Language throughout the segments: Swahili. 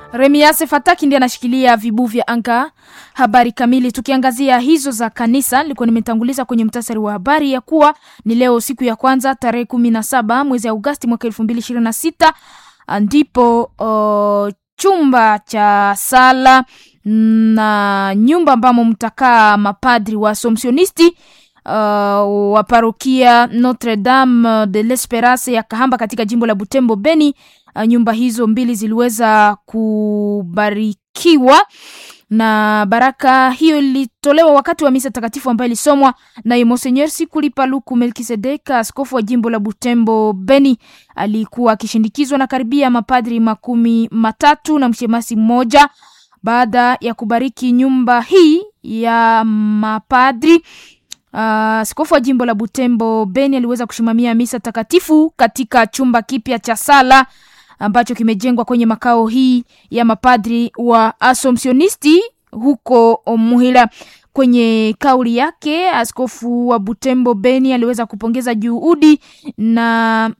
Remiase Fataki ndiye anashikilia vibu vya anga. Habari kamili, tukiangazia hizo za kanisa, nilikuwa nimetanguliza kwenye mtasari wa habari ya kuwa ni leo siku ya kwanza tarehe kumi na saba mwezi Agosti mwaka elfu mbili ishirini na sita ndipo uh, chumba cha sala na nyumba ambamo mtakaa mapadri wa Assumptionisti uh, wa parokia Notre Dame de l'Esperance ya Kahamba katika jimbo la Butembo Beni. Uh, nyumba hizo mbili ziliweza kubarikiwa na baraka hiyo ilitolewa wakati wa misa takatifu ambayo ilisomwa na Monseigneur Sikuli Paluku Melkisedek, askofu wa jimbo la Butembo Beni. Alikuwa akishindikizwa na karibia mapadri makumi matatu na mshemasi mmoja. Baada ya kubariki nyumba hii ya mapadri askofu uh, wa jimbo la Butembo Beni aliweza kusimamia misa takatifu katika chumba kipya cha sala ambacho kimejengwa kwenye makao hii ya mapadri wa Assumptionisti huko Muhila. Kwenye kauli yake, askofu wa Butembo Beni aliweza kupongeza juhudi na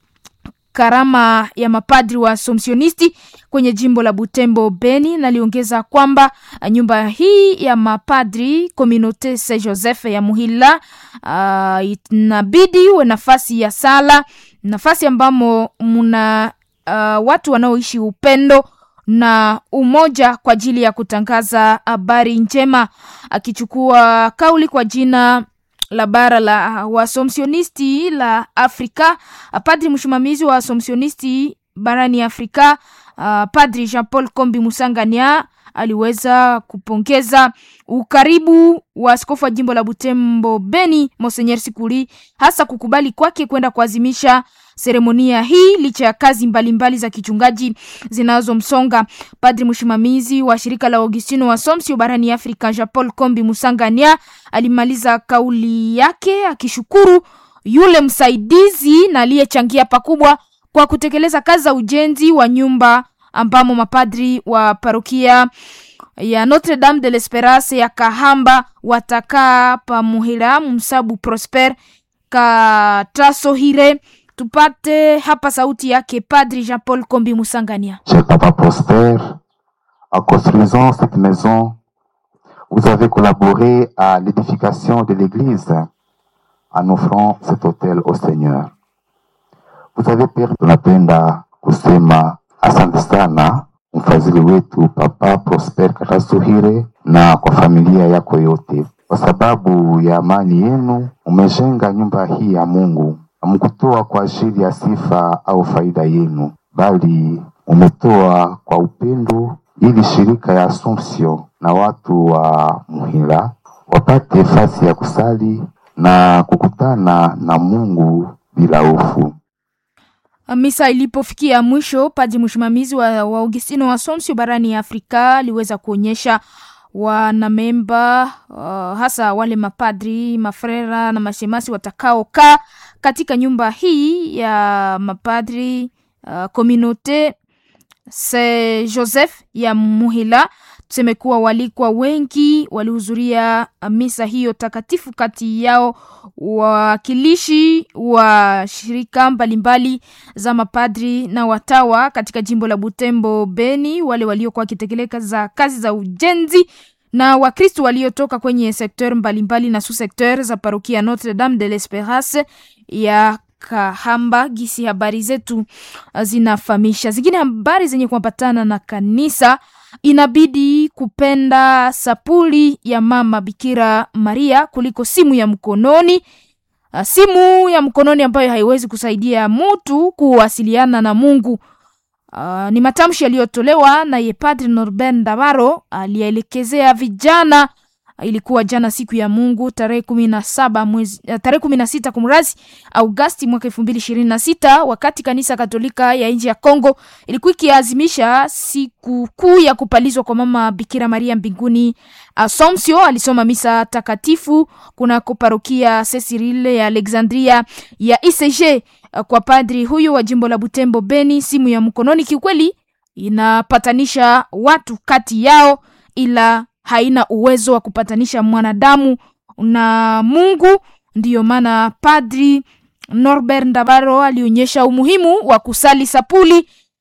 karama ya mapadri wa Assumptionisti kwenye jimbo la Butembo Beni, na aliongeza kwamba nyumba hii ya mapadri Communaute Saint Joseph ya Muhila uh, inabidi uwe nafasi ya sala, nafasi ambamo muna uh, watu wanaoishi upendo na umoja kwa ajili ya kutangaza habari njema. Akichukua kauli kwa jina la bara la Waassumptionisti la Afrika, padri msimamizi wa Assumptionisti barani Afrika, uh, padri Jean Paul Kombi Musangania aliweza kupongeza ukaribu wa askofu wa jimbo la Butembo Beni Monseigneur Sikuli, hasa kukubali kwake kwenda kuazimisha seremonia hii licha ya kazi mbalimbali mbali za kichungaji zinazomsonga. Padri msimamizi wa shirika la Augustino wa Somsio barani Afrika Jean Paul Kombi Musangania alimaliza kauli yake akishukuru yule msaidizi na aliyechangia pakubwa kwa kutekeleza kazi za ujenzi wa nyumba ambamo mapadri wa parokia ya Notre Dame de l'Esperance ya Kahamba watakaa pamuhira msabu Prosper Katasohire. Tupate hapa sauti yake Padri Jean Paul Kombi Musangania. Cher Papa Prosper, en construisant cette maison, vous avez collaboré à l'édification de l'église en offrant cet hôtel au Seigneur. Vous avez permis, tunapenda kusema asante sana mfadhili wetu Papa Prosper Katasuhire na kwa familia yako yote, kwa sababu ya amani yenu umejenga nyumba hii ya Mungu. Hamkutoa kwa ajili ya sifa au faida yenu, bali umetoa kwa upendo, ili shirika ya Assumption na watu wa Muhila wapate fasi ya kusali na kukutana na Mungu bila hofu. Misa ilipofikia mwisho, padri msimamizi wa, wa Augustino wa Somsio barani ya Afrika aliweza kuonyesha wanamemba uh, hasa wale mapadri mafrera na mashemasi watakaokaa katika nyumba hii ya mapadri uh, Communaute Saint Joseph ya Muhila. Tuseme kuwa walikuwa wengi walihudhuria misa hiyo takatifu, kati yao wawakilishi wa shirika mbalimbali za mapadri na watawa katika jimbo la Butembo Beni, wale waliokuwa wakitekeleza kazi za ujenzi na Wakristo waliotoka kwenye sekteur mbalimbali na sous-sekteur za parokia Notre Dame de l'Esperance ya Kahamba. Gisi habari zetu zinafahamisha zingine habari zenye kuambatana na kanisa inabidi kupenda sapuli ya mama Bikira Maria kuliko simu ya mkononi. Simu ya mkononi ambayo haiwezi kusaidia mtu kuwasiliana na Mungu. Uh, ni matamshi yaliyotolewa na ye Padre Norbert Ndabaro aliyeelekezea vijana. Ilikuwa jana siku ya Mungu tarehe kumi na saba mwezi tarehe kumi na sita kumrazi Augasti mwaka elfu mbili ishirini na sita wakati kanisa Katolika ya nchi ya Kongo ilikuwa ikiazimisha siku kuu ya kupalizwa kwa mama Bikira Maria mbinguni. Assumption alisoma misa takatifu kunako parokia Cecile ya Alexandria ya ICG kwa padri huyo wa jimbo la Butembo Beni. Simu ya mkononi kiukweli inapatanisha watu kati yao, ila haina uwezo wa kupatanisha mwanadamu na Mungu. Ndiyo maana padri Norbert Ndabaro alionyesha umuhimu wa kusali sapuli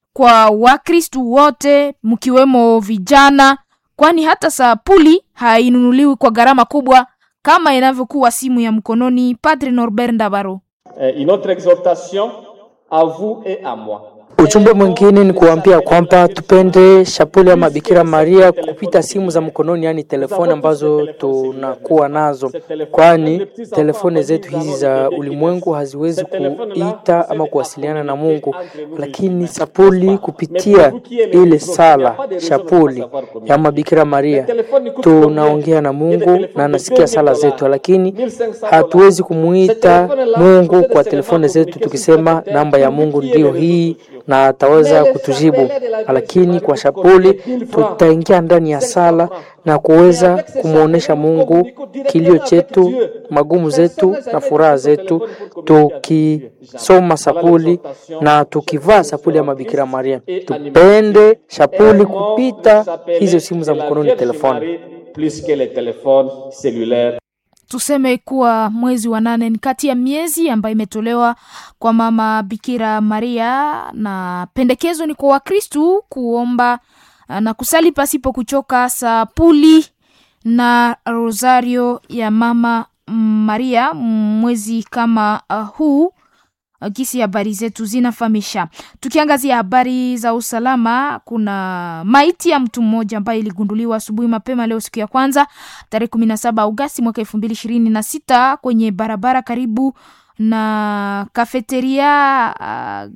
kwa Wakristu wote mkiwemo vijana, kwani hata sapuli hainunuliwi kwa gharama kubwa kama inavyokuwa simu ya mkononi. Padre Norbert Ndabaro. Une autre exhortation à vous et à moi. Ujumbe mwingine ni kuambia kwamba tupende shapuli ya Mabikira Maria kupita simu za mkononi, yaani telefoni ambazo tunakuwa nazo, kwani telefoni zetu hizi za ulimwengu haziwezi kuita ama kuwasiliana na Mungu, lakini sapuli kupitia ile sala shapuli ya Mabikira Maria tunaongea na Mungu na anasikia sala zetu, lakini hatuwezi kumuita Mungu kwa telefoni zetu tukisema namba ya Mungu ndiyo hii na ataweza kutujibu, lakini kwa shapuli tutaingia ndani ya sala na kuweza kumwonyesha Mungu kilio chetu, magumu zetu na furaha zetu, tukisoma sapuli na tukivaa sapuli ya Mabikira Maria. Tupende shapuli kupita hizo simu za mkononi, telefoni. Plus que les téléphones cellulaires. Tuseme kuwa mwezi wa nane ni kati ya miezi ambayo imetolewa kwa mama Bikira Maria, na pendekezo ni kwa Wakristu kuomba na kusali pasipo kuchoka sapuli na rosario ya mama Maria mwezi kama uh, huu gisi habari zetu zinafahamisha. Tukiangazia habari za usalama, kuna maiti ya mtu mmoja ambaye iligunduliwa asubuhi mapema leo siku ya kwanza tarehe kumi na saba Agosti mwaka elfu mbili ishirini na sita kwenye barabara karibu na kafeteria uh,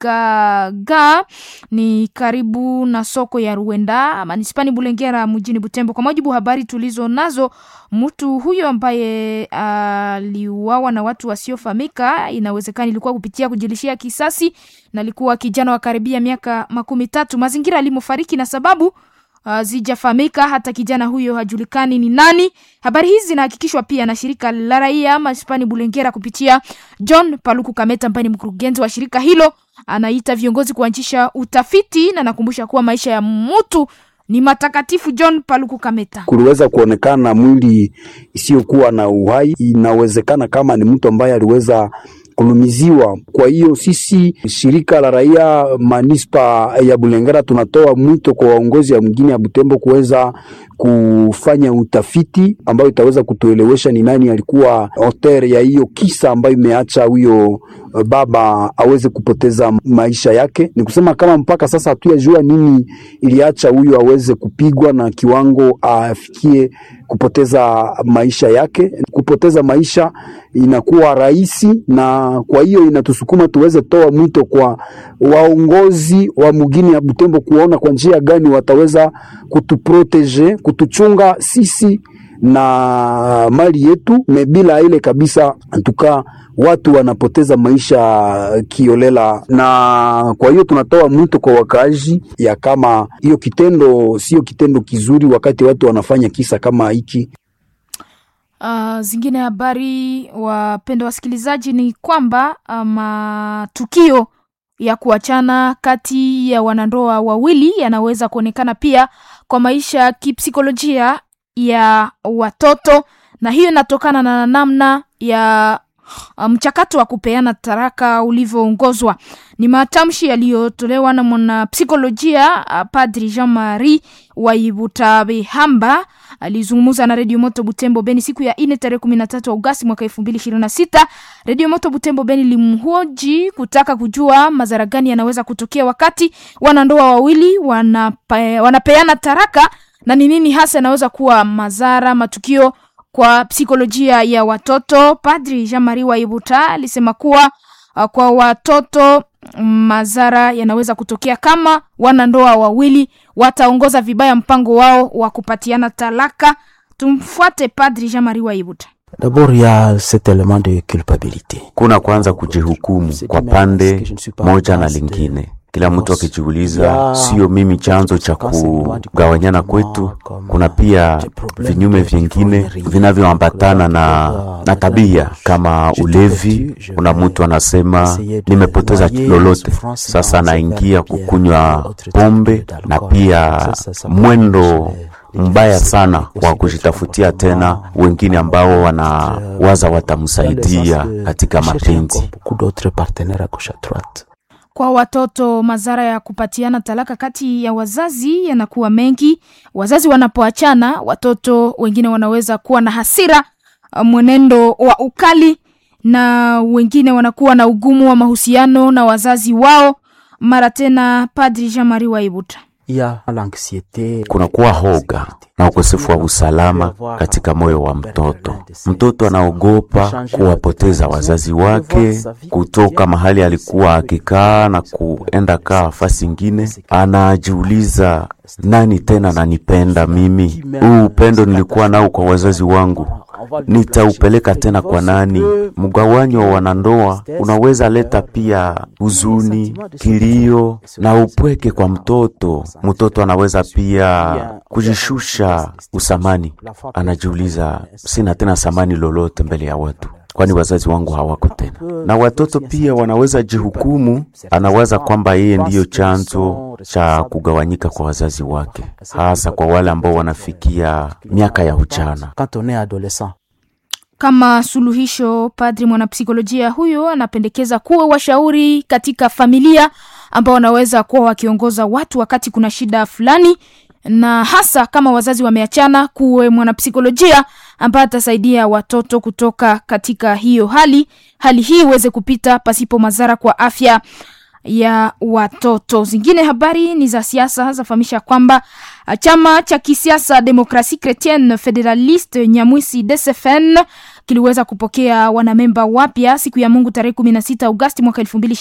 gaga ni karibu na soko ya Ruenda manispani Bulengera mjini Butembo. Kwa mujibu habari tulizo nazo, mtu huyo ambaye aliuawa uh, na watu wasiofahamika, inawezekana ilikuwa kupitia kujilishia kisasi, na alikuwa kijana wa karibia miaka makumi tatu. Mazingira alimofariki na sababu Uh, zijafahamika. Hata kijana huyo hajulikani ni nani. Habari hizi zinahakikishwa pia na shirika la raia Maspani Bulengera kupitia John Paluku Kameta ambaye ni mkurugenzi wa shirika hilo. Anaita viongozi kuanzisha utafiti na nakumbusha kuwa maisha ya mtu ni matakatifu. John Paluku Kameta: kuliweza kuonekana mwili isiyokuwa na uhai, inawezekana kama ni mtu ambaye aliweza kulumiziwa. Kwa hiyo sisi shirika la raia manispa ya Bulengera tunatoa mwito kwa waongozi ya mgini ya Butembo kuweza kufanya utafiti ambayo itaweza kutuelewesha ni nani alikuwa auteur ya hiyo kisa ambayo imeacha huyo baba aweze kupoteza maisha yake. Ni kusema kama mpaka sasa hatuyajua nini iliacha huyo aweze kupigwa na kiwango afikie kupoteza maisha yake. Kupoteza maisha inakuwa rahisi, na kwa hiyo inatusukuma tuweze toa mwito kwa waongozi wa mugini ya Butembo kuona kwa njia gani wataweza kutuprotege, kutuchunga sisi na mali yetu me bila ile kabisa, antuka watu wanapoteza maisha kiolela, na kwa hiyo tunatoa mwito kwa wakaaji ya kama hiyo kitendo sio kitendo kizuri, wakati watu wanafanya kisa kama hiki. Uh, zingine habari wapenda wasikilizaji ni kwamba matukio um, ya kuachana kati ya wanandoa wawili yanaweza kuonekana pia kwa maisha ya kipsikolojia ya watoto na hiyo inatokana na namna ya mchakato um, wa kupeana taraka ulivyoongozwa. Ni matamshi yaliyotolewa na mwanapsikolojia uh, Padri Jean Marie Waibutabihamba alizungumza na Redio Moto Butembo Beni siku ya ine tarehe kumi na tatu Agosti mwaka elfu mbili ishirini na sita. Redio Moto Butembo Beni limhoji kutaka kujua madhara gani yanaweza kutokea wakati wanandoa wawili wanape, wanapeana taraka na ni nini hasa yanaweza kuwa madhara matukio kwa psikolojia ya watoto. Padri Jean Marie Waibuta alisema kuwa uh, kwa watoto madhara yanaweza kutokea kama wanandoa wawili wataongoza vibaya mpango wao wa kupatiana talaka. Tumfuate Padri Jean Marie Waibuta. D'abord ya cet element de culpabilité. Kuna kwanza kujihukumu kwa pande moja na lingine kila mtu akijiuliza, sio mimi chanzo cha kugawanyana kwetu. Kuna pia vinyume vingine vinavyoambatana na, na tabia kama ulevi. Kuna mtu anasema nimepoteza lolote, sasa anaingia kukunywa pombe, na pia mwendo mbaya sana wa kujitafutia tena wengine ambao wanawaza watamsaidia katika mapenzi. Kwa watoto, madhara ya kupatiana talaka kati ya wazazi yanakuwa mengi. Wazazi wanapoachana, watoto wengine wanaweza kuwa na hasira, mwenendo wa ukali, na wengine wanakuwa na ugumu wa mahusiano na wazazi wao. Mara tena, Padri Jean Marie Waibuta ya l'anxiété, kunakuwa hoga na ukosefu wa usalama katika moyo wa mtoto. Mtoto anaogopa kuwapoteza wazazi wake, kutoka mahali alikuwa akikaa na kuenda kaa fasi ingine. Anajiuliza, nani tena nanipenda mimi? Huu upendo nilikuwa nao kwa wazazi wangu nitaupeleka tena kwa nani? Mgawanyo wa wanandoa unaweza leta pia huzuni, kilio na upweke kwa mtoto. Mtoto anaweza pia kujishusha usamani, anajiuliza, sina tena samani lolote mbele ya watu kwani wazazi wangu hawako tena. Na watoto pia wanaweza jihukumu, anawaza kwamba yeye ndiyo chanzo cha kugawanyika kwa wazazi wake, hasa kwa wale ambao wanafikia miaka ya ujana. quand on est adolescent. Kama suluhisho, padri mwanapsikolojia huyo anapendekeza kuwa washauri katika familia ambao wanaweza kuwa wakiongoza watu wakati kuna shida fulani, na hasa kama wazazi wameachana, kuwe mwanapsikolojia ambaye atasaidia watoto kutoka katika hiyo hali, hali hii iweze kupita pasipo madhara kwa afya ya watoto. Zingine habari ni za siasa, zafahamisha kwamba ah, chama cha kisiasa Demokrasi Chretienne Federaliste Nyamwisi DCFN kiliweza kupokea wanamemba wapya siku ya Mungu tarehe 16 Agosti mwaka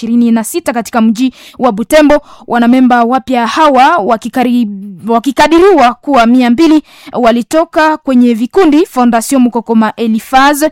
2026 katika mji wa Butembo. Wanamemba wapya hawa wakikari, wakikadiriwa kuwa mia mbili walitoka kwenye vikundi Fondation Mukokoma Elifaz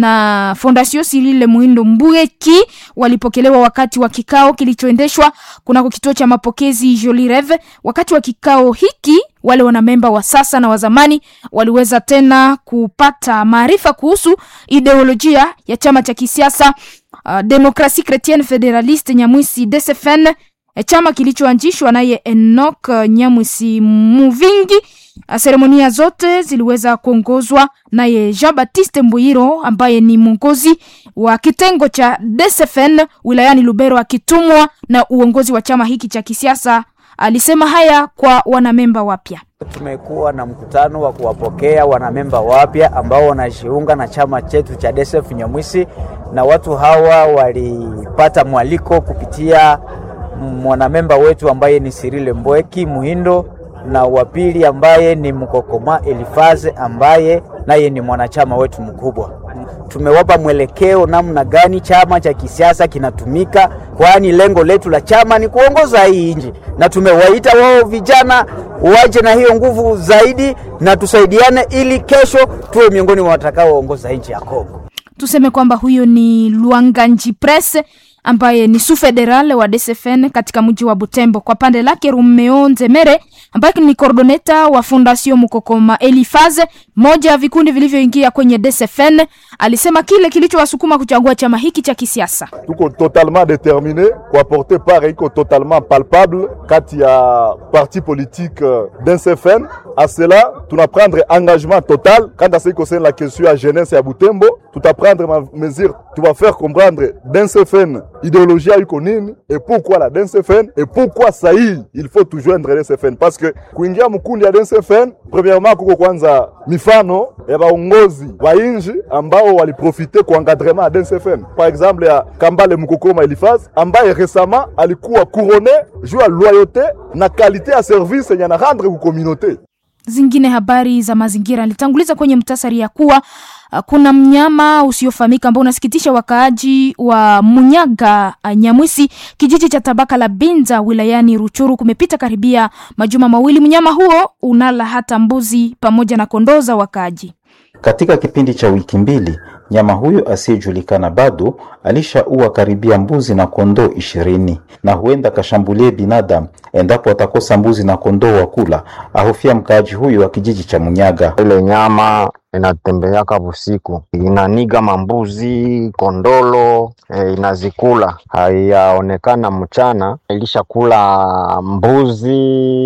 na Fondation Sirile Muhindo Mbuyeki. Walipokelewa wakati wa kikao kilichoendeshwa kunako kituo cha mapokezi Jolie Reve. Wakati wa kikao hiki wale wanamemba wa sasa na wa zamani waliweza tena kupata maarifa kuhusu ideolojia ya chama cha kisiasa uh, Demokrasi Chretienne Federaliste Nyamwisi DCFN, eh, chama kilichoanzishwa naye Enoch uh, Nyamwisi Muvingi. Uh, Seremonia zote ziliweza kuongozwa naye Jean Baptiste Mbuyiro ambaye ni mwongozi wa kitengo cha DCFN wilayani Lubero, akitumwa na uongozi wa chama hiki cha kisiasa. Alisema haya kwa wanamemba wapya. Tumekuwa na mkutano wa kuwapokea wanamemba wapya ambao wanajiunga na chama chetu cha DSF Nyamwisi, na watu hawa walipata mwaliko kupitia mwanamemba wetu ambaye ni Sirile Mbweki Muhindo na wa pili ambaye ni Mkokoma Elifaze ambaye naye ni mwanachama wetu mkubwa. Tumewapa mwelekeo namna gani chama cha kisiasa kinatumika, kwani lengo letu la chama ni kuongoza hii nchi, na tumewaita wao vijana waje na hiyo nguvu zaidi na tusaidiane, ili kesho tuwe miongoni mwa watakaoongoza nchi ya Kongo. Tuseme kwamba huyo ni Luanganji Presse ambaye ni su federal wa DCFN katika mji wa Butembo. Kwa pande lake Rumeo Nzemere ambaye ni coordoneta wa Fondation Mukokoma Elifaze, moja ya vikundi vilivyoingia kwenye DCFN, alisema kile kilichowasukuma kuchagua chama hiki cha kisiasa. tuko totalement déterminé kuapporter part iko totalement palpable kati ya parti politique euh, d'NCFN à cela tuna prendre engagement total quant à ce qui concerne la question ya jeunesse ya Butembo tuta prendre ma mesure tu vas faire comprendre d'NCFN idéologie iko nini et pourquoi la d'NCFN et pourquoi sahi il faut tout joindre d'NCFN parce que kuingia mkundi ya d'NCFN premièrement kuko kwanza mifano ya baongozi wa inji ambao waliprofite kwa encadrement ya DNCFN. Par exemple ya Kambale Mukokoma Elifaz ambaye récemment alikuwa couronné juu ya loyauté na qualité ya service yenye anarendre ku communauté. Zingine habari za mazingira nilitanguliza kwenye mtasari ya kuwa uh, kuna mnyama usiofahamika ambao unasikitisha wakaaji wa Munyaga uh, Nyamwisi, kijiji cha tabaka la Binza wilayani Ruchuru. Kumepita karibia majuma mawili, mnyama huo unala hata mbuzi pamoja na kondoo za wakaaji. Katika kipindi cha wiki mbili, nyama huyo asiyejulikana bado alishaua karibia mbuzi na kondoo ishirini na huenda kashambulie binadamu endapo atakosa mbuzi na kondoo wa kula, ahofia mkaaji huyo wa kijiji cha Munyaga. Ile nyama inatembeaka busiku, inaniga mambuzi, kondolo e, inazikula. Haiyaonekana mchana, ilishakula mbuzi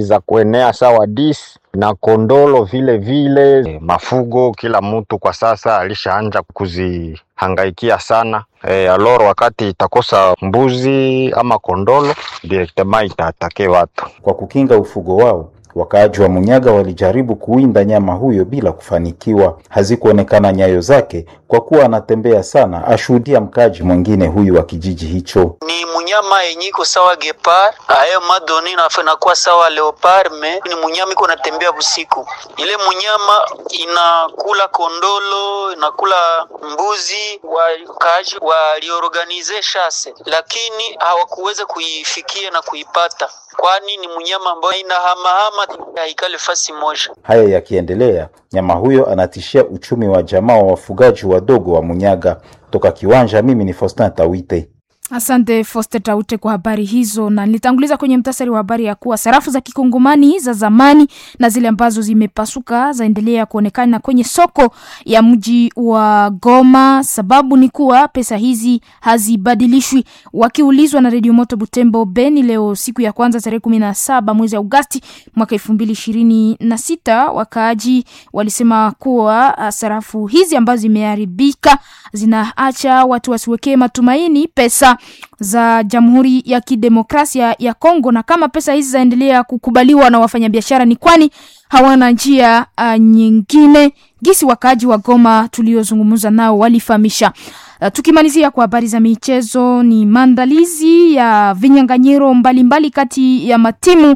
za kuenea sawa dis na kondolo vile vile. Mafugo kila mtu kwa sasa alishaanja kuzihangaikia sana. E, aloro wakati itakosa mbuzi ama kondolo directement itaatake watu. Kwa kukinga ufugo wao, wakaaji wa Munyaga walijaribu kuwinda nyama huyo bila kufanikiwa. Hazikuonekana nyayo zake kwa kuwa anatembea sana, ashuhudia mkaaji mwingine huyu wa kijiji hicho. ni munyama yenye iko sawa gepard ayo madoni nafa inakuwa sawa leopard me ni munyama iko natembea busiku. Ile munyama inakula kondolo, inakula mbuzi. Wakaaji waliorganize shase, lakini hawakuweza kuifikia na kuipata, kwani ni munyama ambayo inahamahama, haikale fasi moja. Haya yakiendelea, nyama huyo anatishia uchumi wa jamaa wa wafugaji wadogo wa Munyaga. Toka Kiwanja, mimi ni Faustin Tawite. Asante Foster Taute kwa habari hizo, na nilitanguliza kwenye mtasari wa habari ya kuwa sarafu za kikongomani za zamani na zile ambazo zimepasuka zaendelea kuonekana kwenye soko ya mji wa Goma. Sababu ni kuwa pesa hizi hazibadilishwi. Wakiulizwa na Redio Moto Butembo Beni leo siku ya kwanza tarehe kumi na saba mwezi Agosti mwaka elfu mbili ishirini na sita wakaaji walisema kuwa ah, sarafu hizi ambazo zimeharibika zinaacha watu wasiwekee matumaini pesa za Jamhuri ya Kidemokrasia ya Kongo, na kama pesa hizi zaendelea kukubaliwa na wafanyabiashara ni kwani hawana njia uh, nyingine. Gisi wakaaji wa Goma tuliozungumza nao walifahamisha. Uh, tukimalizia kwa habari za michezo, ni maandalizi ya vinyang'anyiro mbalimbali kati ya matimu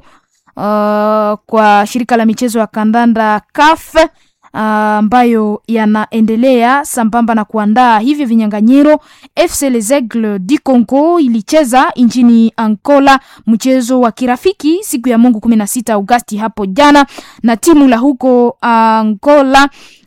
uh, kwa shirika la michezo ya kandanda CAF ambayo yanaendelea sambamba na kuandaa hivyo vinyang'anyiro. FC Les Aigles du Congo ilicheza nchini Angola mchezo wa kirafiki siku ya Mungu 16 Agosti hapo jana na timu la huko Angola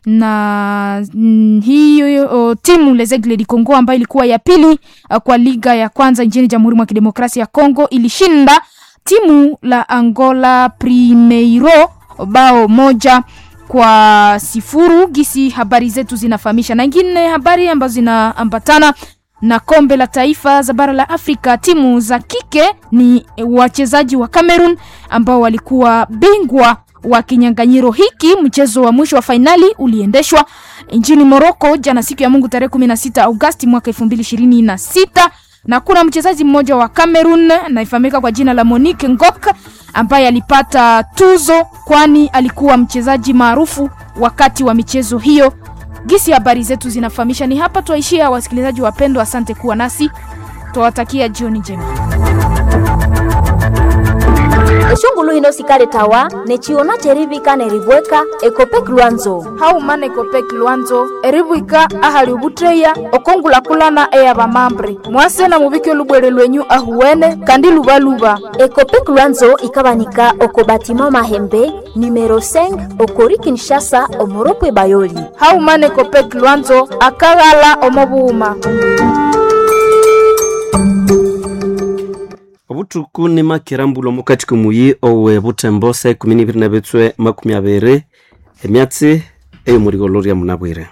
na mm, hiyo o, timu Les Aigles du Congo ambayo ilikuwa ya pili uh, kwa liga ya kwanza nchini Jamhuri mwa Kidemokrasia ya Kongo ilishinda timu la Angola Primeiro bao moja kwa sifuru gisi habari zetu zinafahamisha na ingine habari ambazo zinaambatana na kombe la taifa za bara la Afrika. Timu za kike ni wachezaji wa Cameroon ambao walikuwa bingwa wa kinyang'anyiro hiki. Mchezo wa mwisho wa fainali uliendeshwa nchini Morocco jana siku ya Mungu tarehe 16 Agosti mwaka 2026 na kuna mchezaji mmoja wa Cameroon anayefahamika kwa jina la Monique Ngok ambaye alipata tuzo kwani alikuwa mchezaji maarufu wakati wa michezo hiyo. Gisi habari zetu zinafahamisha. Ni hapa twaishia, wasikilizaji wapendwa, asante kuwa nasi, twawatakia jioni njema. eshungulu hino sikale tawa nechiona cherivika nerivweka ekopek lwanzo haumana ekopek lwanzo erivwika ahali ubutreya okongulakulana eya vamambre mwase na muvike lubwere lwenyu ahuwene kandi luvaluva ekopek lwanzo ikavanika oko batima mahembe numero 5 okori kinshasa omoropwe bayoli haumana ekopek lwanzo akaghala omovuuma obutuku ni makirambulwa mukati kumuyi owe butembo sa ikumi nibiri na bitswe makumi abiri emyatsi eyomurigo lya munabwire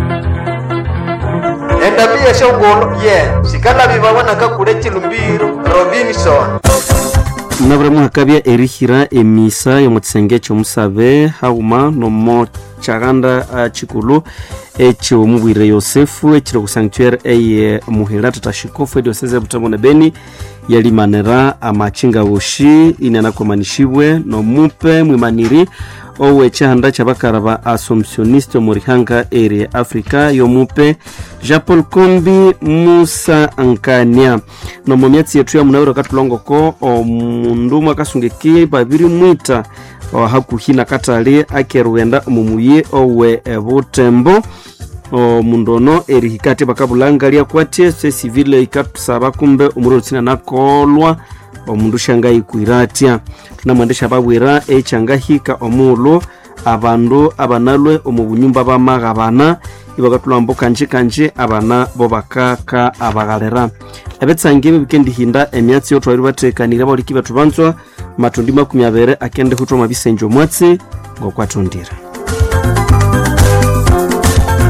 endabia shongolo ye sikala bibawonaka kule chilumbiro robinson munabwire muhakabya erihira emisa yomukisenge kyomusabe hauma nomo kyaganda uh, chikulu ekyomubwire yosefu ekiri ku sanctuaire eye muhira tatashikofu edioseze butembo ne beni yalimanira amachinga woshi inanakomanishibwe nomupe mwimaniri owe chihanda cha bakara ba assumptioniste omurihanga eri africa yomupe jean paul kombi musa nkania nomu myatsi yetu ya munawiro katulongoko omundu mwakasungiki babiri mwita hakuhi na katali akerughenda omumuyi owe butembo omundu ono erihikati bakabulanga lyakwatye sesivile ikatusaba kumbe omuri otsina nakolwa omundu shangayikwira tunamwendesha babwira ekyangahika omulu abandu abanalwe omu bunyumba bamaghabana ibakatulamba kanji kanji abana bo bakaka abaghalira ebetsangi ebi bikendihinda emyatsi yotwabiri batekanire abauliki betu banzwa matundi makumi abiri akende hutwa mabisenji omwatsi ngokwatondire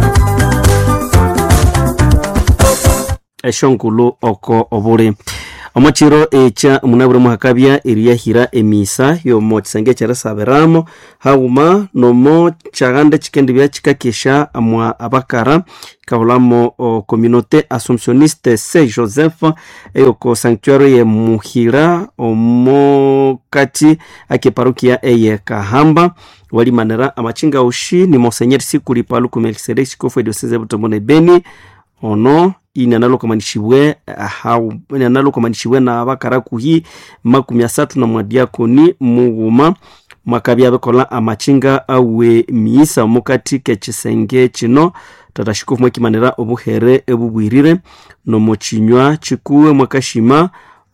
eshonkulu oko obuli omo chiro echa munabire muhakabya eriyahira emisa yomo chisenge cherisabiramo hauma nomo chagande chikendibya chikakesha mwa abakara kahulamo o communauté assumptioniste saint joseph eyoko sanctuary ye muhira omo kati ake parukia eye kahamba walimanira amachinga ushi ni monsenyeri sikuli paluku melkisedek chikofu edioseze butembo ne beni ono ini analokamanishibwe ini analokamanishibwe na bakara kuhi makumi asatu na mwadiakoni mughuma mwakabya bikola amachinga awe miisa mukati kechisenge chino tatashikofu mwakimanira obuhere ebubwirire nomuchinywa chikuwe mwakashima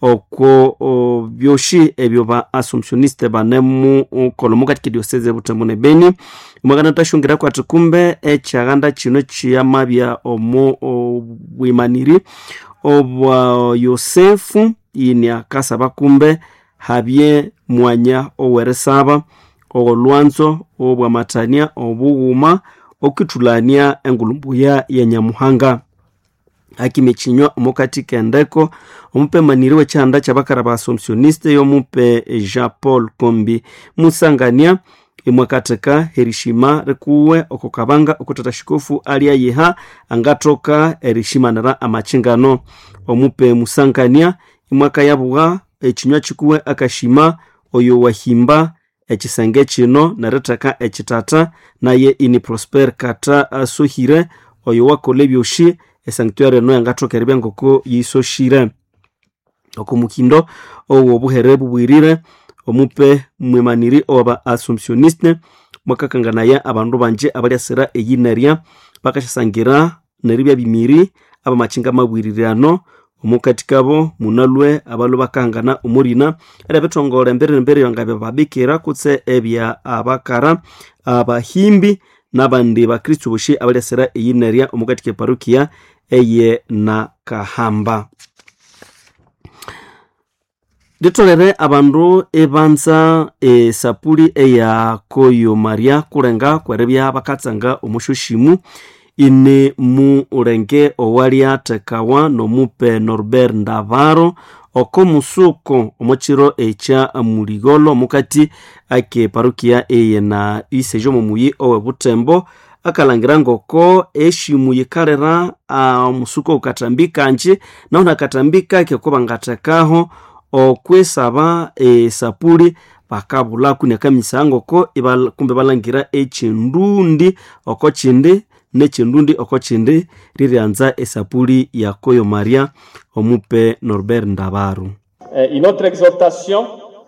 oko byoshi ebyo ba assumptioniste banemu kolo mukati kidioseze butembo ne beni mwakana tashungira kwati kumbe echaghanda chino chiyamabya omo obwimaniri obwa yosefu ini akasaba kumbe habye mwanya oweresaba olwanzo obwamatania obughuma okitulania engulumbuya ya nyamuhanga akimichinywa omukati kendeko omupe maniri wechihanda chabakara ba assumptioniste yomupe jean paul kombi musangania imwakatheka herishima rikuwe oko kabanga okutata shikofu alia yeha angatoka erishimanira amachingano omupe musangania imwaka yabuwa echinywa chikuwe akashima oyo wahimba echisenge chino neritheka echitata naye ini prosper kata asuhire oyo wakola ebyoshi esanctuary eno yangathoka eribya ngoko yisoshire oko mukindo owo obuhere bubwirire omupe mwemaniri oba assumptioniste mwakakanganaya abandu banje abalyasira eyinarya bakashasangira neribya bimiri abamachinga mabwirirano omukati kabo munalwe abalu bakangana omurina era bitongole embere embere yangabya babikira kutse ebya abakara abahimbi nabandi bakristu boshi abalyasira eyinarya omukati keparukia eye na kahamba litolere abandu ebanza esapuli eya koyo maria kulenga kwerebya bakatsanga omushoshimu ini mulenge owalyathekawa nomupe norbert ndavaro oko musuko omukiro ekya muligolo mukati ake parukia eye na isejo mumuyi owe butembo akalangira ngoko eshimu yikalera omusuko ukatambika nji naona akatambika kekuba ngathekaho okwesaba esapuli bakabulaku nekamisa ngoko kumbe balangira echindundi oko chindi nechindundi oko chindi riryanza esapuli ya koyo maria omupe norbert ndabaru Euh, une autre exhortation,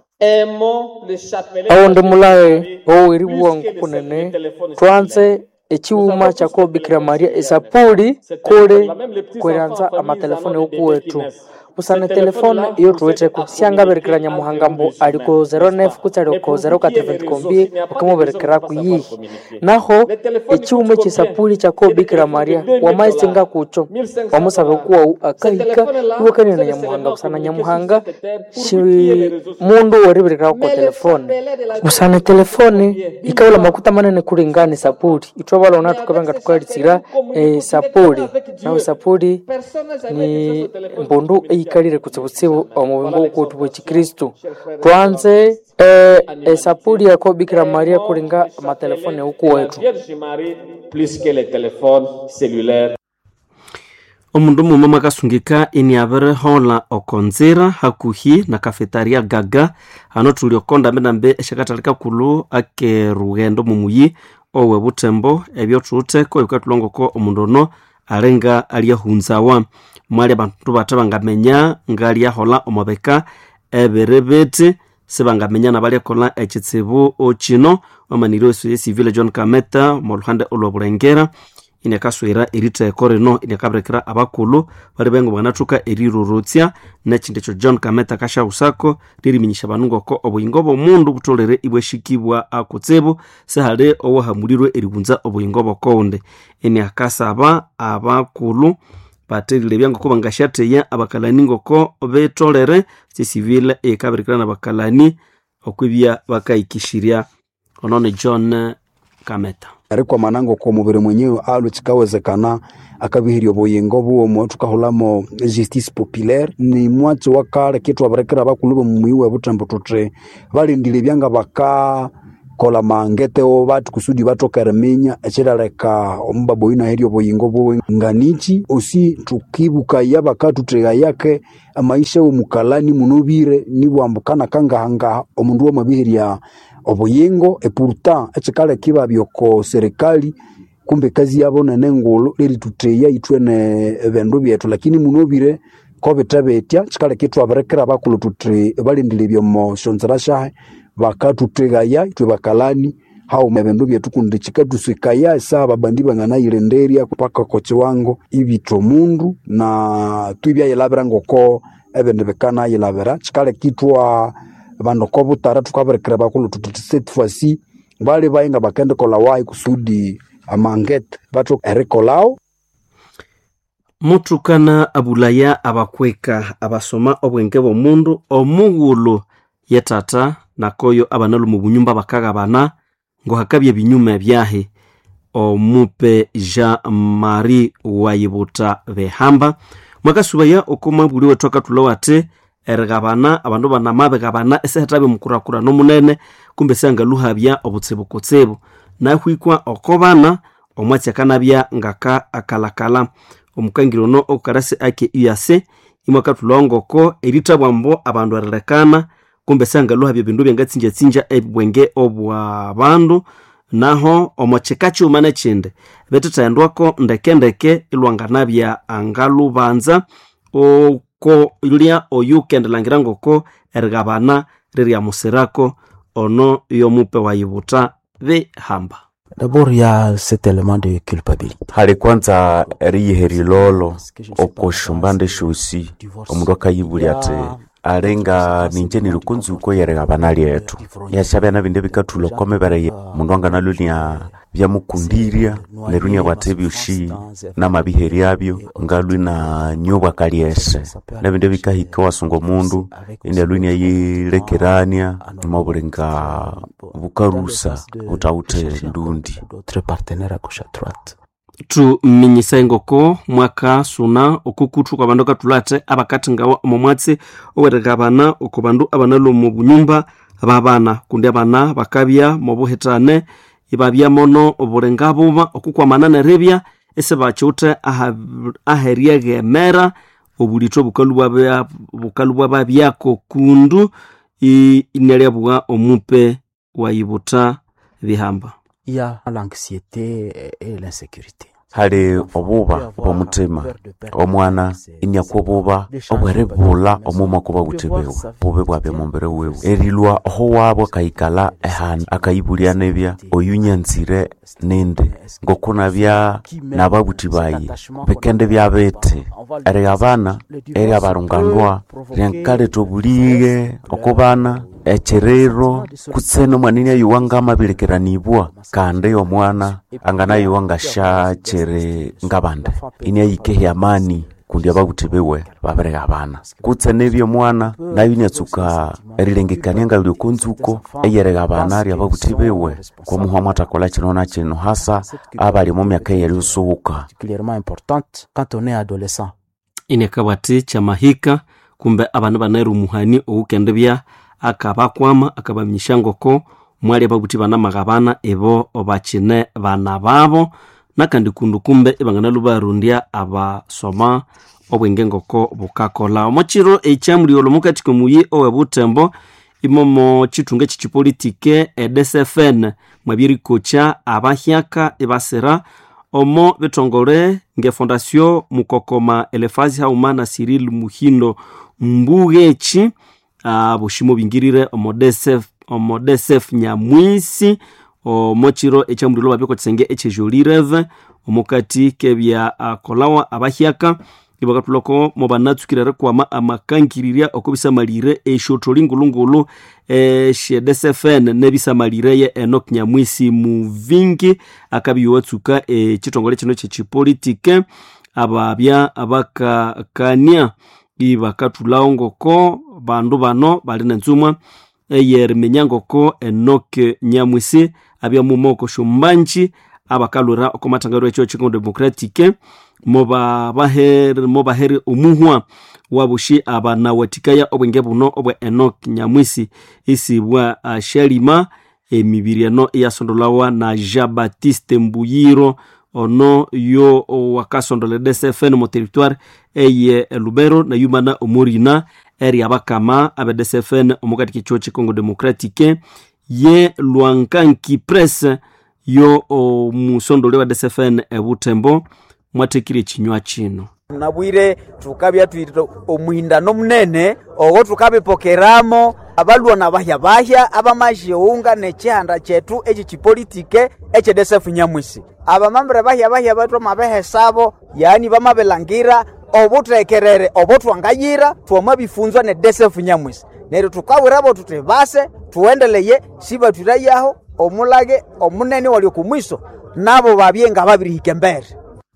aimons le chapelet. awo ndi mulaye oweri buwangu kunene twanze echiwuma chako bikira maria esapuli kuli kweranza amatelefoni okuwetu usana telefone iyo tuweteko siangaberekera nyamuhangambo aliko 09 kutsali oko 04kombi ukamuberekera kuyihi naho echiwuma echisapuli chako bikira maria wamaisinga kucho wamusabe kuwau akahika iwe na nyamuhanga usana nyamuhanga shi mundu weriberekera ko telefone usana telefone ikaula makuta manene kulingana sapuli itwe balona tukabenga tukalitsira e, sapuli nawe sapuli ni mbundu eyikalire kutsibutsibu omubingo ukutu bwekikristu twanze e, e, sapuli yako bikira maria kulinga amatelefone uku wetu Vierge Marie plus que les téléphones cellulaires. omundu mumwe mwakasungika ini abirihola okonzira hakuhi na kafetaria gaga hano tuli okonda mbinambe eshakatalika kulu ake rughendo mumuyi owe butembo ebyo thutheko ebikatulongoko omundu ono alinga alyahunzawa mwali abandu bathe bangamenya ngalyahola omubika ebiri biti sibangamenya nabalyakola ekitsibu kino omaniri wesu yesivile john kameta moluhande olwobulengera iniakaswira eritheko rino iniakabirekera abakulu bali bengo banathuka erirorotsya nekindi ekyo john kameta kashausako liriminyisha abandu ngoko obuyingo bw'omundu butholere ibwashikibwa akutsibu sihali owahamulirwe eribunza obuyingo bw'okoundi iniakasaba abakulu baterilebya ngoko bangashatheya abakalani ngoko betolere sisivile eyikabirekera nabakalani okwibya bakayikishirya ono ni john kameta erikwamana ngoko omubiri mwenyewe alwe kikawezekana akabihiria obuyingo bwomo tukahulamo justice populaire ni mwachi wa kale kitwabirekera bakulu bomumuyi we butembo tuti balindile byanga baka kola mangeteo batu kusudi batokere minya ekiraleka omubaba oyu naheria obuyingo bwowe nganichi osi tukibukaya bakatuthega yake amaisha omukalani munobire nibwambukana kangahangaha omundu wamabihiria obuyingo epurta ekikaleka ibabyoko serikali kumbe kazi yabo nene ngulu lirituteya itwene ebindu byetu lakini munobire kobita betya kikaleka itwabirekera bakulu tuti balindile byomo shonzera shahe bakatutegaya itwe bakalani hauma ebindu byetu kundi kikatusikaya esa babandi banganayirenderya paka ko kiwango ibitwa mundu na twibyayilabira ngoko ebindu bikanayilabira kikaleka itwa bandu kobutara tukabirekera bakulu tuti cette fois-ci bali bayinga bakendekola wayi kusudi amangete batu erikolao mutukana abulaya abakweka abasoma obwenge bw'omundu omughulu yetata nakoyo abanalu mu bunyumba bakaghabana ngo hakabya ebinyuma ebyahe omupe jean marie wayibuta behamba mwakasubaya okoma buli wethu akatula wate erighabana abandu banama bighabana esehetabe mukurakurano munene kumbe siangaluhabya obutsibukutsibu nahwikwa okobana omwatsi akanabya ngaka akalakala omukangiri ono okukarasi ake uyase imwakatula ngoko erithabwambo abandu erilekana kumbe siangaluhabya ebindu byangatsinjatsinja ebibwenge obwa bandu naho omo kika kiwuma nekindi bitithendwako ndekendeke ilwanganabya angalubanza oko lya oyu kendilangira ngoko erighabana riryamusirako ono yomupe wayibuta bihamba D'abord, il y a cet élément de culpabilité. hali kwanza eriyiheri lolo okoshumbande shosi omundu akayibulya ati alenga ninje nilikunzuko yereghabana lyetu yashabyana binde bikathula komebere mundu anganalunia byamukundirya nerunia bwate byoshi namabiheri abyo ngalwi na nyobwa kalyese nebinde bikahika wasunga omundu inalunia yilekerania mabulinga bukarusa butawute ndundi D'autres partenaires à gauche à droite. tuminyisa engoko mwaka suna okukuthu kwa bandu katulate abakathingawa omo mwatsi owerighabana oko bandu abanalu omu bunyumba babana kundi abana bakabya mobuhitane ibabya mono obulinga buba okukwamana neribya esibakyuthe aha- aheryeghemera obulitho bukalu bwabya- bukalu bwababyako kundu i- inalyabugha omupe wayibuta bihamba Il y a l'anxiété et l'insécurité. hali obuba bw'omutima omwana iniakwa obuba obweribula omuma kuba buthi bewe bube bwabya mumbere wewe erilwa oho wabo akayikala ehanu akayibulya nebya oyu nyanzire nindi ngokunabya nababuthi bayi bikende byabete erighabana eryabarunganwa ryankaleta obulighe okubana ekiriro kutsene omwanini ayuwa ngamabirikiranibwa kandi omwana anganayuwa ngashakiri ngabande ini ayikehi amani kundi ababuthi biwe babirighabana kutsene byomwana nayo inatsuka erilengekania nga lyokonzuko eyerighabana ryababuthi biwe kwomuhwa mwathakola kino na kino hasa abali mu myaka eyerisuhuka Particulièrement importante quand on est adolescent. inekabwati kyamahika kumbe abana banaira omuhani owukendibya akabakwama akabaminyisya ngoko mwali ababuthi banamaghabana ibo bakine bana babo nakandi kundu kumbe ibanganalu barondya abasoma obwenge ngoko bukakola omukiro ekyamulyolo mukati komuyi owebutembo imomo kithunga ekyikipolitike edsfn mwabirikokya abahyaka ibasira omo bitongole ngefondasio mukokoma elefazi hauma na cyril muhindo mbugheki uh, bushimo bingirire omo DSF omo DSF nyamwisi omo chiro ekyamulilo babiko kisenge ekyejolireve omukati kebya uh, kolawa abahyaka ibakatulako mo banatsukirere kwama amakangirirya okobisamalire eshotholi ngulungulu eshe dsfn nebisamalireye enok nyamwisi muvingi akabiwatsuka ekitongole kino kyekipolitike ababya abakakania ibakathulawo ngoko bandu bano bali nenzumwa eyeriminya ngoko enok nyamwisi abya mumoko shumbanji abakalwira oko mathangaro ekyo chikongo democratique mobaheri omuhwa wabushi abanawathikaya obwenge buno obwa enok nyamwisi isibwa uh, shalima emibiri eno iyasondolawa na jean baptiste mbuyiro ono yo wakasondola dsfn mu territoire eye lubero na yumana omorina eri abakama abe dsfn omukati kichuo chikongo democratique ye lwankanki press yo omusondoli wa dsfn ebutembo mwathekire ekinywa kino nabwire tukabya twirire omwindano munene ogo tukabipokeramo abalwana bahya bahya abamazhiunga nechihanda chetu eki chipolitike echedesefu nyamwisi abamambire bahya bahya bethu amabehesabo yani bamabilangira obutekerere obo twangayira twamabifunzwa ne desefu nyamwisi neryo tukawirabo tuti base tuendeleye sibatwirayaho omulage omunene wali okumwiso nabo babye nga babirihika embere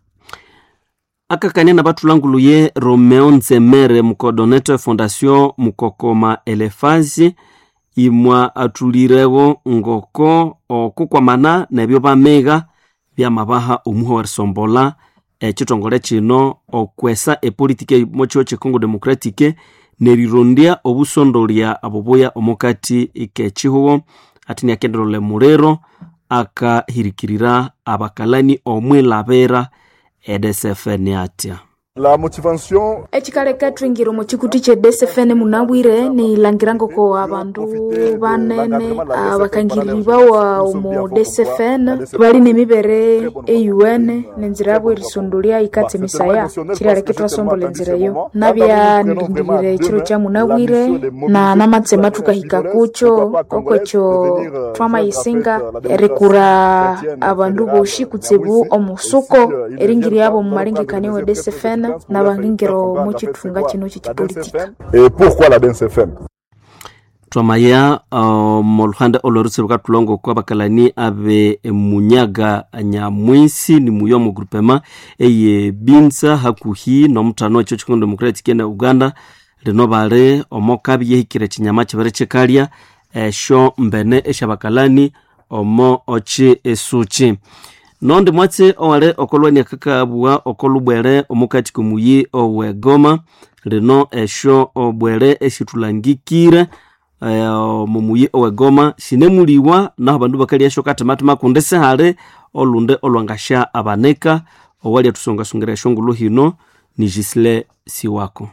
akakania na bathulanguluye romeo nzemere mucoordonate fondation mukokoma elefazi imwa athulirewo ngoko okukwamana nebyo bamega byamabaha omuha warisombola ekitongole kino okwesa epolitiki mokiwo kikongo democratique nerirondya obusondolya aboboya omukati kekihuwo ati niakendelole muliro akahirikirira abakalani omwilabera edsfn atya la motivation ekikaleka twingira omu kikuti kye dsfn munabwire nilangirangoko abandu banene abakangiribawa omu dsfn bali nemibere eun nenzira yabo erisondolya ikatsa emisaya kiraleka twasombola enzira eyo nabya nirindirire ekiro kya munabwire na namatsema tukahika kukyo okwekyo twamayisinga erikura abandu boshi kutsibu omusuko eringiri yabo mu malengekania we dsfn nabangingiro mukithunga kino kyekipolitika et pourquoi la DNCFN twamaya uh, moluhande olorutse lukatulongo kwa bakalani abe munyaga nyamwisi ni muyo mu grupema eye binza hakuhi nomuthano ekyo chikongo democratic na uganda lino bali omokabi yehikire chinyama chibere chikalya esho mbene eshabakalani omo ochi esuchi nondi mwatse owale okolwania kakabua okolubwere omukati komuyi owegoma lino esho obwere esitulangikire mumuyi owegoma sinemuliwa naho bandu bakalyasho katematema kundi sihali olunde olwangasha abaneka owali atusongasongira eshongulu hino ni gisile siwako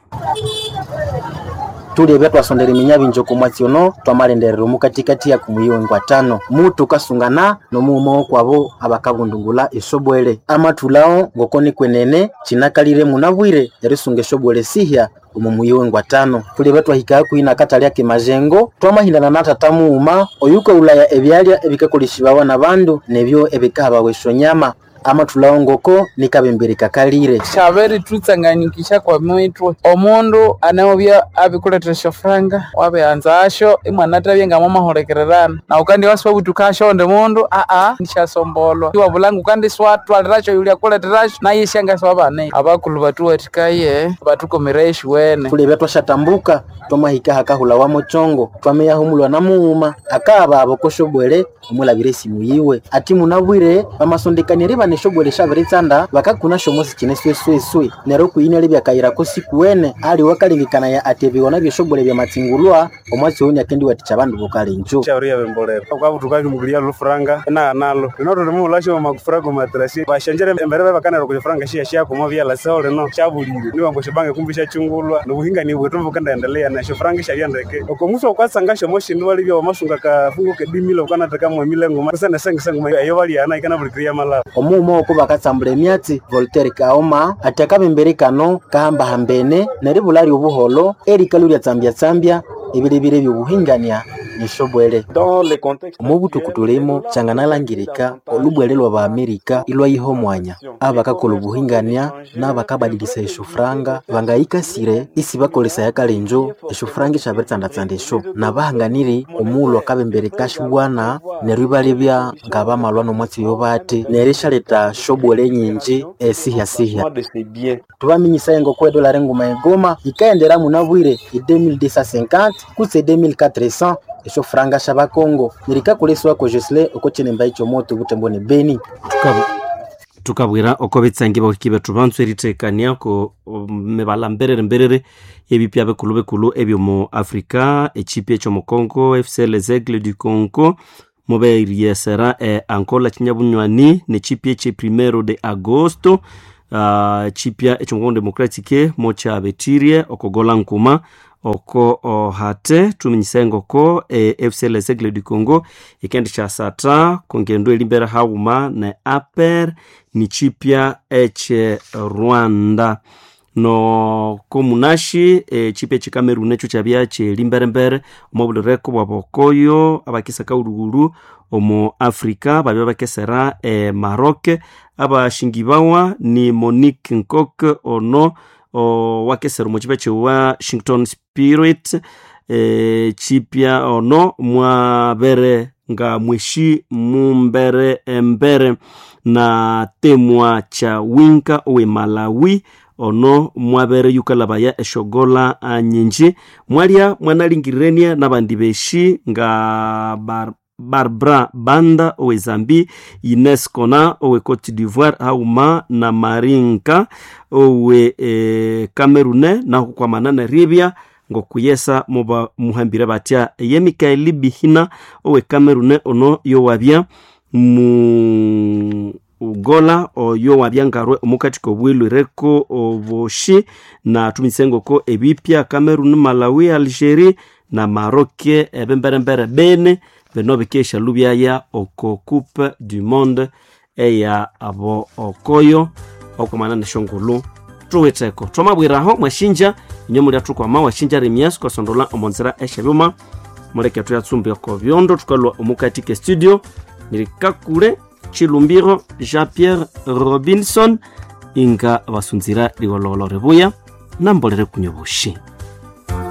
tulebya twasondera eminya bingi okumwatsi ono twamalenderera omukatikati ya kumuyongo atano mutu kasungana nomuuma wokwabo abakabundungula esobwele amathulawo ngokoni kwenene kinakalire munabwire erisunga esobwele sihya omu muyiwengo atano tulebya twahika kwina katalya kemajengo twamahindana na tata muuma oyuka ulaya ebyalya ebikakoleshibawa na bandu nebyo ebikahabawa esonyama amathulawo ngoko nikabembere kakalire shaberi tutsanganyikisha kwa mitwe omundu anaobya abikuletera shofranga wabeanza asho imwana tabye nga mwamaholekererana na ukandi wasiwa butukasho onde mundu aa nishasombolwa iwabulangu kandi swatwaliracho yulia kuleterasho naye shangasa wabane abakulu batuwatikaye batukomera eshuwene tulebya twashatambuka twamahika hakahula wa mochongo twameyahumulwa na muuma akaaba abokoshobwele omulabire esimu yiwe ati munabwire bamasondekanire bane shobwele shabiritsanda bakakuna shomosi kine swesweswe nero kuyina libyakayirako sikuwene ali wakalengekana ati ebiwona byoshobwele byamatsingulwa omwatsi oni akendi waticha bandu bokalenjo shauri bembolera ukabutuka mukulia lufuranga na nalo lino tuli mulasho makufurago matrasi bashanjere embere bakanero kufuranga shia shia komo bya la sao lino shabulire ni wambo shibange kumbisha chungulwa nubuhinga ni bwetu bukanda endelea na shofranga sharia ndeke okomuso kwasanga shomoshi ni wali bya masunga ka fungo ke dimilo kana taka mu milengo masana senga senga ayo bali ana ikana bulikria mala omuuma oko bakatsambula emyatsi voltaire kaoma ati akabembere kano kahambahambene neribulali obuholo erikalu lyatsambyatsambya ebilebile byobuhingania nishobwele omu butuku limo changanalangirika olubwele lwa baamerika ilwayiha omwanya abakakola obuhingania n'abakabadilisa eshofuranga bangayikasire isi bakolesa yakalenjo eshofuranga eshabitsandatsanda esho nabahanganire omuulu akabembere kashiwana neryo ibalebya nga bamalwa n'omwatsi oyo bate neryo eshaleta shobwele nyinji esihyasihya tubaminyisa engoko edolari enguma egoma ikaendera munabwire e 2250 kutse 2400 esho franga sha bakongo nirikakuleswako jesle okochenemba icho moto butemboni beni tukabwera oko betsangi baoki betu bantswe ritekania ko mebala mberere mberere ebipya bekulu bekulu ebyo mu afrika echipi echo mu congo fc les aigle du congo muberiesera e angola chinyabunywani nechipi eche primero de agosto uh, chipya echo mukongo democratique mochabetirie okogola nkuma oko ohate tuminyise ko e, fc les aigle du congo ikendi cha sata kongendo elimbere hauma ne aper ni chipya eche rwanda no komunashi e, chipya eche cameroon echo chabya chelimberembere omobulireko bwa bokoyo abakisaka ulugulu omu afrika babya bakesera e, maroc abashingi bawa ni monique nkok ono o wakesera omu chipa che washington spirit e, chipya ono mwabere nga mweshi mumbere embere na temwa cha winka owe malawi ono mwabere yukalabaya eshogola anyinji mwalia mwanalingirenia nabandi beshi nga bar barbara banda owe zambi ines kona owe cote d'ivoire hauma na marinka owe e, camerune naho kwamana na ribia ngokuyesa muba muhambire batya ye mikaeli bihina owe camerune ono yowabya mu ugola oyo wabya ngarwe omukati kobwilwireko oboshi na tumisengoko ebipya cameroon malawi algerie na maroke ebemberembere bene bino bikeshalu byaya oko coupe du monde eya abo okoyo okwamana neshongulu tuwiteko twamabwiraho mwashinja inyo muli atukwama washinja remias kwasondola omonzera eshabyuma muleke tuyatsumbi oko byondo tukalwa omukati ke studio nirikakule chilumbiro jean pierre robinson inga basunzira ligololo ribuya nambolere kunyoboshi